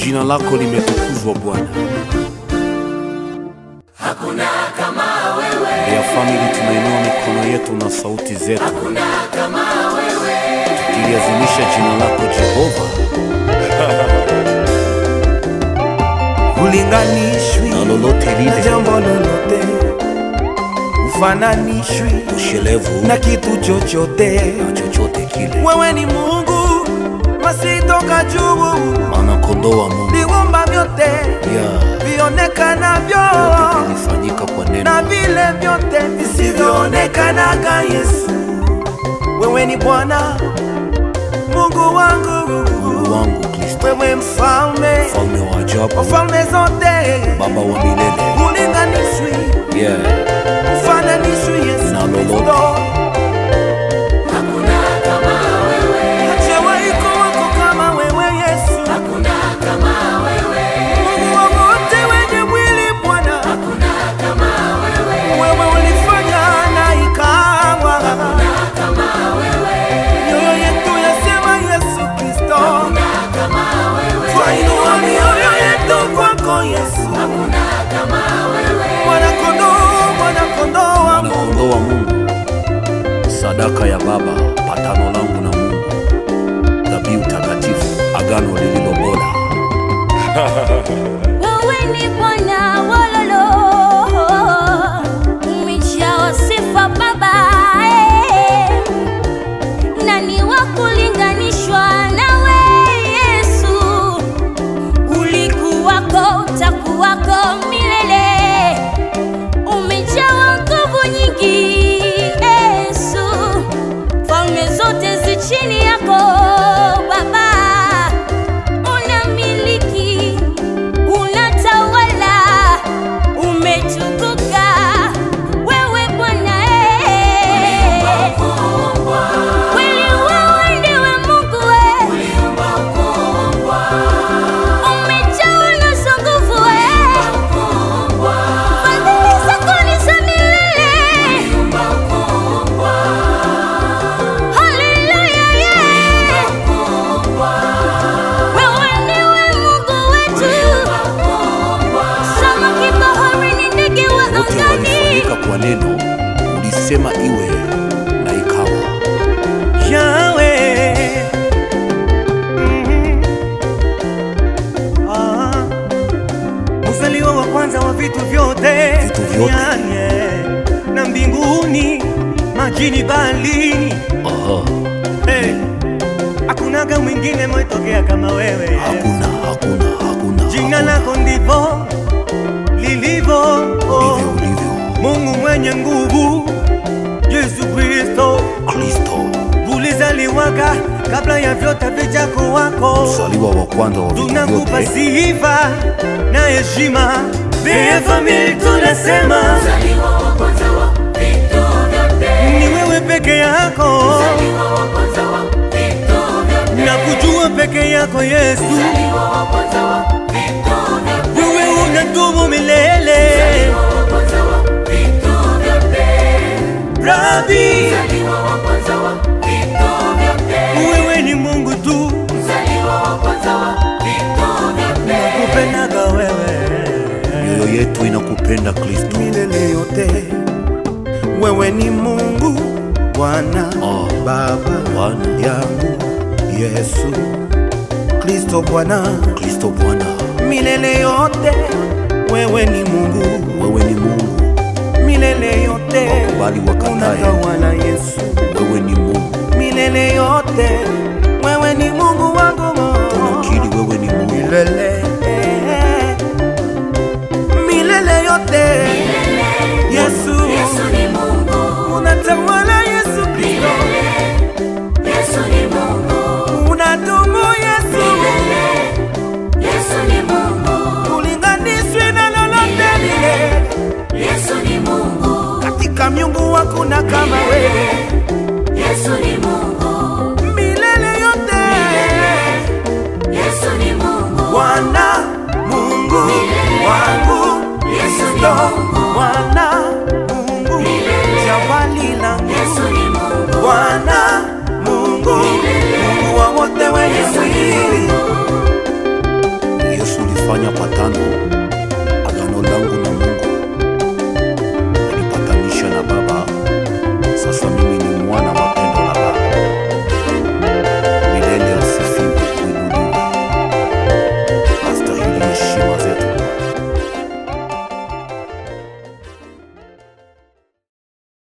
Jina lako limetukuzwa Bwana. Hakuna kama wewe, Ya family, tunainua mikono yetu na sauti zetu hakuna kama wewe, tukiazimisha jina lako Jehova, ulinganishwi na lolote na lile jambo lolote, ufananishwi ushelevu na kitu chochote. na chochote kile, Wewe ni Mungu masitoka juu, maana kondoo wa Mungu viumba vyote ya vionekanavyo vilifanyika kwa neno na vile vyote visivyoonekanaga. Yesu, wewe ni Bwana Mungu wangu, Mungu wangu Kristo, wewe mfalme mfalme wa wa ajabu, falme zote, Baba wa milele ulinganishwi yeah. ufananishwi. Yesu Na lolote. Kristo, hakuna kama wewe, hajawahi kuwako kama wewe Yesu, hakuna kama wewe, Mungu wa wote wenye mwili Bwana, hakuna kama wewe, wewe ulifanya na ikawa hakuna kama wewe, mioyo yetu yasema Yesu Kristo, hakuna kama wewe, twainua mioyo yetu kwako Yesu, hakuna kama wewe, mwana kondoo, mwana kondoo wa Mwana Mungu. kondoo wa Mungu, sadaka ya Baba, patano langu na Mungu, dhabihu takatifu, agano lililo bora. Wewe ni Bwana wololo, umejawa sifa Baba, eh. nani wa kulinganishwa nawe Yesu? Ulikuwako, utakuwako milele, umejawa nguvu nyingi Yesu, falme zote zi chini yako Baba unamiliki, unatawala, umetukuka wewe Bwana eh. Kweli wewe ndiwe Mungu eh. Umejawa na nguvu eh. Fadhili zako ni za milele. Haleluya, yeah. Wewe ndiwe Mungu wetu. Samaki baharini, ndege wa Wote angani. walifanyika kwa neno, ulisema iwe na ikawa. Yahweh. Mhm. Ah. Mzaliwa wa kwanza wa vitu vyote Vitu vyote. duniani, eh, na mbinguni majini baharini Aha, hey. Hakunaga mwingine mwetokea kama wewe Yesu. hakuna hakuna hakuna, Jina hakuna. lako ndivyo lilivyo oh. ndivyo ulivyo Mungu mwenye nguvu Yesu Kristo Kristo, ulizaliwaga kabla ya vyote vijako wako mzaliwa wa kwanza wa vitu tunakupa vyote. sifa na heshima Bea famili tunasema Mzaliwa wa kwanza wa vitu vyote, ni wewe peke yako mzaliwa wa kwanza wa vitu vyote, na kujua peke yako Yesu mzaliwa wa kwanza wa vitu vyote, wewe unatubu milele mzaliwa wa kwanza wa vitu vyote, Rabi mzaliwa wa kwanza wa vitu vyote, wewe ni Mungu tu mzaliwa wa kwanza wa vitu vyote, kupendaga wewe Mioyo yetu inakupenda Kristo. milele yote wewe ni Mungu Bwana Oh, Baba Bwana. yangu Yesu Kristo Bwana Kristo Bwana, milele yote wewe ni Mungu wewe ni Mungu, milele yote Wakubali wakatae. unatawala Yesu wewe ni Mungu, milele yote